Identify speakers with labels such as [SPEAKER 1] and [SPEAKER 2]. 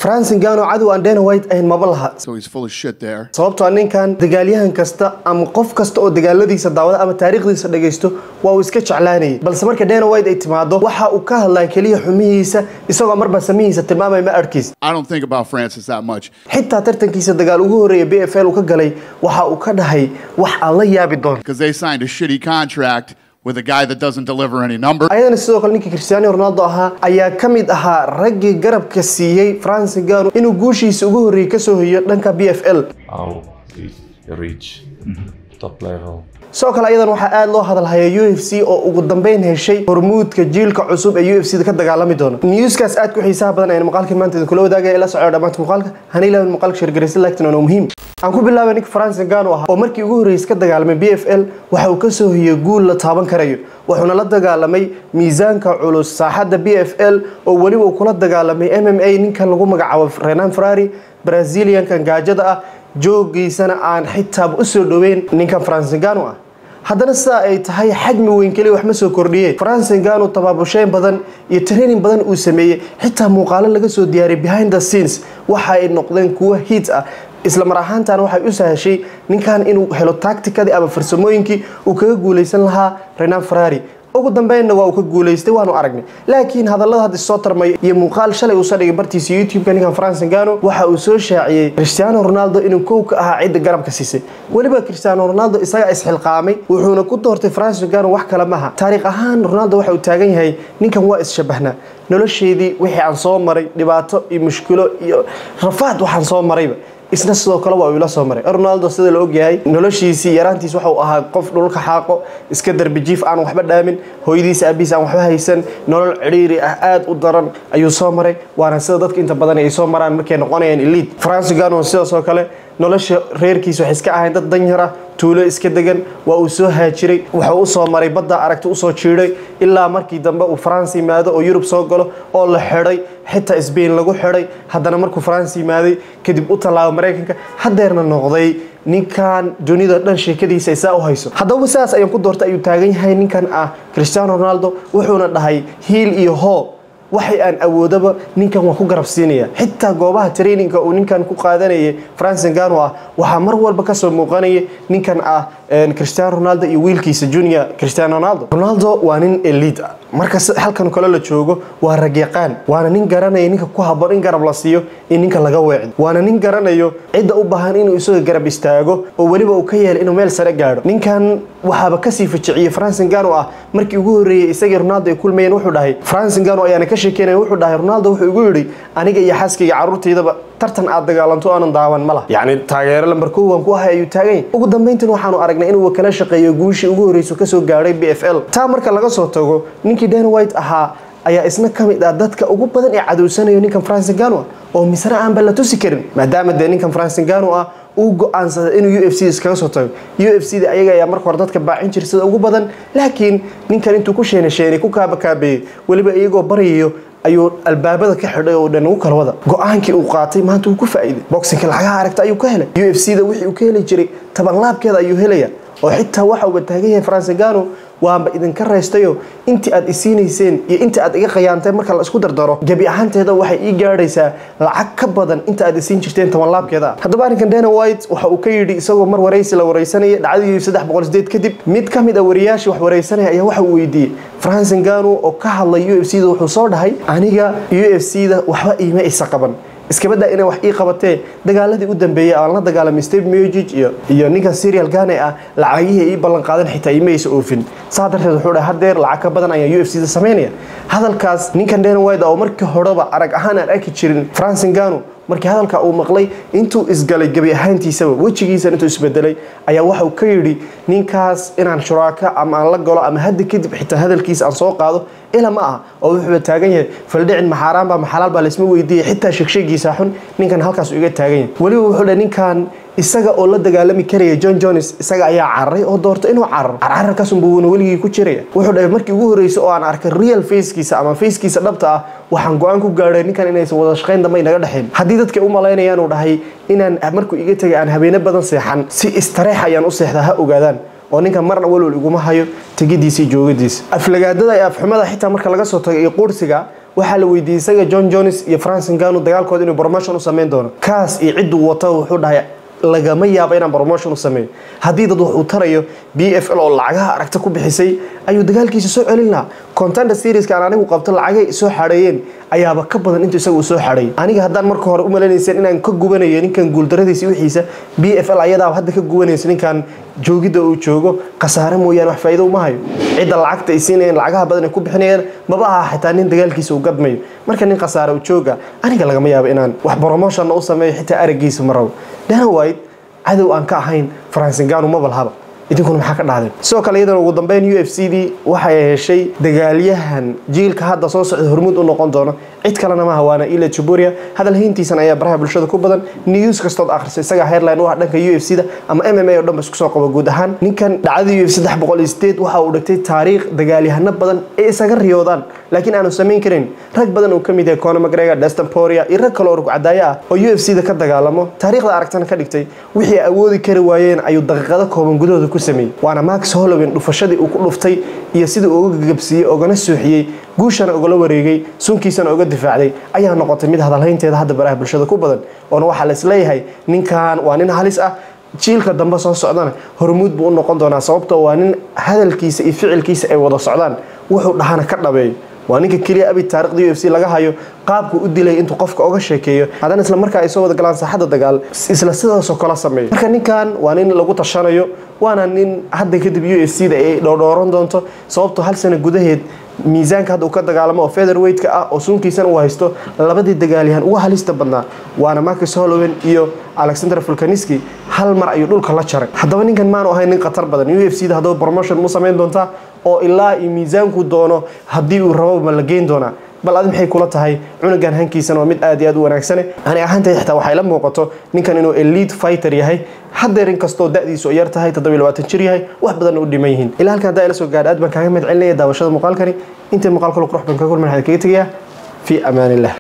[SPEAKER 1] francis gano cadow aan dana white ahayn maba laha
[SPEAKER 2] So he's full of shit there.
[SPEAKER 1] sababtoo ah ninkan dagaalyahan kasta ama qof kasta oo dagaaladiisa daawada ama taariikhdiisa dhagaysto waa uu iska jeclaanayay balse marka dana white ay timaado waxa uu ka hadlaa keliya xumihiisa isagoo marba samihiisa tilmaamaya ma arkiis
[SPEAKER 2] I don't think about Francis that much.
[SPEAKER 1] xitaa tartankiisa dagaal ugu horreeya b f l uu ka galay waxa uu ka dhahay wax aan la yaabi doon
[SPEAKER 2] because they signed a shitty contract with a guy that doesn't deliver any numbers.
[SPEAKER 1] ayadana sidoo kale ninkii cristiano ronaldo ahaa ayaa ka mid ahaa raggii garabka siiyey francis gano inuu guushiisa ugu horreeyey kasoo hoyo dhanka b f l
[SPEAKER 3] how we reach top level.
[SPEAKER 1] sidoo kale ayadan waxaa aada loo hadalhayaa u f c oo ugu dambeyn heshay hormuudka jiilka cusub ee u f c da ka dagaalami doona newskaas aad ku xiisaha badan ayaan muuqaalkan maanta idinkula wadaagaya ila socoyo dhammaanta muuqaalka hana ilaahin muuqaalka sheergaraysa lagtan oo muhiim aan ku bilaabay ninka francis gano ahaa oo markii ugu horreysay ka dagaalamay b f l waxa uu kasoo hoyey guul la taaban karayo wuxuuna la dagaalamay miisaanka culus saaxadda b f l oo weliba uu kula dagaalamay m m a ninkan lagu magacaabo renan ferrari braziliankan gaajada ah joogiisana aan xitaaba usoo dhoweyn ninkan francis gano ah haddana sidaa ay tahay xajmi weyn keliya wax ma soo kordhiyeen francis gano tabaabusheyn badan iyo training badan uu sameeyey xitaa muuqaalo laga soo diyaariyay behind the scenes waxa ay noqdeen kuwo hiit ah isla mar ahaantaana waxay u sahashay ninkan inuu helo tacticadii ama farsamooyinkii uu kaga guuleysan lahaa renan ferrari ugu dambeynna waa uu ka guuleystay waanu aragnay laakiin hadallada hadda soo tarmaya iyo muuqaal shalay uu soo dhigay bartiisa youtube-ka ninkan francis gano waxa uu soo shaaciyey cristiano ronaldo inuu kow ka ahaa cidda garabka siisay weliba cristiano ronaldo isagaa isxilqaamay wuxuuna ku doortay francis gano wax kale maha taariikh ahaan ronaldo waxa uu taagan yahay ninkan waa isshabahnaa nolosheedii wixii aan soo maray dhibaato iyo mushkilo iyo rafaad waxaan soo marayba isna sidoo kale waa uu ila soo maray ronaldo sida la ogyahay noloshiisii yaraantiis waxa uu ahaa qof dhulka xaaqo iska darbijiif aan waxba dhaamin hooyadiisa aabihiis aan waxba haysan nolol cidhiiri ah aad u daran ayuu soo maray waana sida dadka inta badan ay soo maraan markay noqonayaan elite francis gano sidaas oo kale nolosha reerkiisa waxay iska ahayn dad danyar ah tuulo iska degan waa uu soo haajiray wuxuu usoo maray badda aragti usoo jiiday ilaa markii dambe uu france yimaado oo yurub soo galo oo la xidhay xitaa sbain lagu xidhay haddana markuu france yimaaday kadib u tallaabo maraykanka haddeerna noqday ninkan dunida dhan sheekadiisa isaa u hayso haddaba sidaas ayaan ku doortay ayuu taagan yahay ninkan ah cristiano ronaldo wuxuuna dhahay hiil iyo hoo waxay aan awoodaba ninkan waan ku garab siinaya xitaa goobaha traininga uu ninkan ku qaadanayay francis gano ah waxaa mar walba kasoo muuqanaya ninkan ah cristiano ronaldo iyo wiilkiisa junior cristiano ronaldo ronaldo waa nin elite ah marka halkan kale la joogo waa ragyaqaan waana nin garanaya ninka ku haboon in garab la siiyo in ninka laga weecdo waana nin garanayo cidda u baahan inuu isaga garab istaago oo weliba uu ka yeelay inuu meel sare gaadho ninkan waxaaba kasii ficiciyey francis gano ah markii ugu horreeyey isagii ronaldo ay kulmayeen wuxuu dhahay francis gano ayaana ka sheekeynaya wuxuu dhahay ronaldo wuxuu igu yidhi aniga iyo xaaskayga carruurtaydaba tartan aad dagaalanto aanan daawan ma lah yacni taageero lambar kow waan ku ahay ayuu taagan yahay ugu dambeyntan waxaanu aragnay inuu kala shaqeeyo guushii ugu horreysa kasoo gaadhay b f l taa marka laga soo tago ninkii dan white ahaa ayaa isna ka mid ah dadka ugu badan ee cadowsanayo ninkan francis gano ah oo misre aanba la tusi karin maadaama dee ninkan francis gano ah uu go-aansaday inuu u f c iskaga soo tago u f c da ayaga ayaa marka hore dadka baacin jira sida ugu badan laakiin ninkan intuu ku sheene sheenay ku kaabakaabeeyey weliba iyagoo baryayo ayuu albaabada ka xidhay oo dhan ugu kala wada go-aankii uu qaatay maanta wuu ku faa'iiday boxinka lacagaha aragta ayuu ka helay u f c da wixii uu ka heli jiray tabanlaabkeeda ayuu helaya oo xitaa waxa uba taagan yahay francis gano waanba idinka raystayo intii aad isiinayseen iyo inta aad iga qayaantay marka la isku dardaro gebi ahaanteeda waxay ii gaadhaysaa lacag ka badan inta aad isiin jirteen tobanlaabkeeda haddaba arrinkan dana white waxa uu ka yidhi isagoo mar waraysi la waraysanaya dhacdadii saddex boqol sideed kadib mid ka mid a wariyaashii wax waraysanaya ayaa waxa uu weydiiyey francis gano oo ka hadlay u f c da wuxuu soo dhahay aniga u f c da waxba iima isa qaban iskabadaa inay wax ii qabatee dagaaladii u dambeeyey aan la dagaalamay steve mujig iyo iyo ninkan serial gane ah lacagihii ii ballan qaadan xitaa imaysa oofin saa darteed wuxuu dhahay hadeer lacag ka badan ayaa u f c da samaynaya hadalkaas ninkan dana wide oo markii horeba arag ahaan aan arki jirin francis gano markii hadalka uu maqlay intuu isgalay gebi ahaantiisaba wejigiisan intuu isbedelay ayaa waxa uu ka yidhi ninkaas inaan shuraaka ama aan la galo ama hadda kadib xitaa hadalkiisa aan soo qaado ila ma ah oo wuxuuba taagan yahay faldhicin maxaaraan baa maxalaal baa laysma weydiiyay xitaa sheegsheegiisa xun ninkan halkaas iga taagan yahay weliba wuxuu dhahay ninkan isaga oo la dagaalami karaya john jones isaga ayaa cararay oo doortay inuu cararo carcararkaasunbuuna weligii ku jiraya wuxuu dhahay markii ugu horreysay oo aan arkay real facekiisa ama facekiisa dhabta ah waxaan go-aan ku gaadhay ninkan inaysan wada shaqayn dambe inaga dhexayn haddii dadka u malaynayaan uu dhahay inaan markuu iga tegay aan habeeno badan seexan si istareex ayaan u seexdaa ha ogaadaan oo ninkan marna walwal iguma hayo tegidiisa iyo joogadiisa aflagaadada iyo afxumada xitaa marka laga soo tago iyo quursiga waxaa la weydiiyey isaga john jones iyo francis nganu dagaalkooda inuu promotion u sameyn doono kaas iyo cidduu wato wuxuu dhahay lagama yaabo inaan promotion u sameeyo haddii dad wax uu tarayo b f l oo lacagaha aragta ku bixisay ayuu dagaalkiisa soo celin lahaa contender serieska aan anigu qabto lacagay soo xareeyeen ayaaba ka badan intuu isaga uu soo xareeyay aniga haddaan marka hore u malaynayseen inaan ka gubanayo ninkan guuldaradiisa wixiisa b f l ayadaaba hadda ka gubanaysa ninkan joogidda uu joogo khasaare mooyaane wax faa'iido uma hayo cidda lacagta ay siinayeen lacagaha badan ay ku bixinayaan maba aha xitaa nin dagaalkiisa uu gadmayo marka nin khasaare u jooga aniga lagama yaabo inaan wax promotionna u sameeyo xitaa araggiisa ma rabo dana white cadow aan ka ahayn francingano ma balhaba idinkuna maxaa ka dhacdeen sidoo kale iyadana ugu dambeyn u f c dii waxay heshay dagaalyahan jiilka hadda soo socda hormuud u noqon doono cid kalena maaha waana ila juburia hadal hayntiisan ayaa baraha bulshada ku badan news kastood akhriso isaga headline u ah dhanka u f c da ama m m a oo dhan ba isku soo qabo guud ahaan ninkan dhacdada u f saddex boqol iyo sideed waxa uu dhigtay taariikh dagaalyahano badan ee isaga riyoodaan laakiin aanu samayn karin rag badan uu ka mid yahay conor mcgregor destin poria iyo rag kale oo rugcadaayo ah oo u f c da ka dagaalamo taariikhda aragtana ka dhigtay wixii ay awoodi kari waayeen ayuu daqiiqado kooban gudahooda ku sameeyey waana max hollowin dhufashadii uu ku dhuftay iyo sidii uu uga gagabsiiyey ogana suuxiyey guushana ugala wareegay sunkiisana uga difaacday ayaa noqotay mid hadalhaynteeda hadda baraha bulshada ku badan oona waxaa la isleeyahay ninkan waa nin halis ah jiilka dambe soo socdana hormuud buu u noqon doonaa sababtoo waa nin hadalkiisa iyo ficilkiisa ay wada socdaan wuxuu dhahana ka dhabeeyo waa ninka keliya abid taarikhda u f c laga hayo qaabku u dilay intuu qofka oga sheekeeyo haddana isla markaa ay soo wada galaan saaxadda dagaal isla sidaasoo kala sameeyo marka ninkan waa nin lagu tashanayo waana nin hadda kadib u f c da ay dhowrdhowran doonto sababtoo hal sano gudaheed miisaanka hadda uu ka dagaalamo oo featherweightka ah oo sunkiisana uu haysto labadii dagaalyahan uga halista badnaa waana marcus hollowen iyo alexander fulkaniski hal mar ayuu dhulka la jaray haddaba ninkan maanu ahayn nin khatar badan u f c da haddaba promotion mu samayn doontaa oo ilaa iyo miisaanku doono haddii uu rabo ma la geyn doonaa bal adi maxay kula tahay cunugan hankiisana waa mid aad iyo aad u wanaagsane ani ahaantay xitaa waxay la muuqato ninkan inuu elite fighter yahay haddeer inkastoo da'diisu yar tahay toddobiy labaatan jir yahay wax badan u dhiman yihiin ilaa halkan haddaa ila soo gaadha aad baan kaaga mahad celinaya daawashada muuqaalkani intay muuqaal kale qurux badan ka kulman waxaan kaga tegayaa fii amaan illah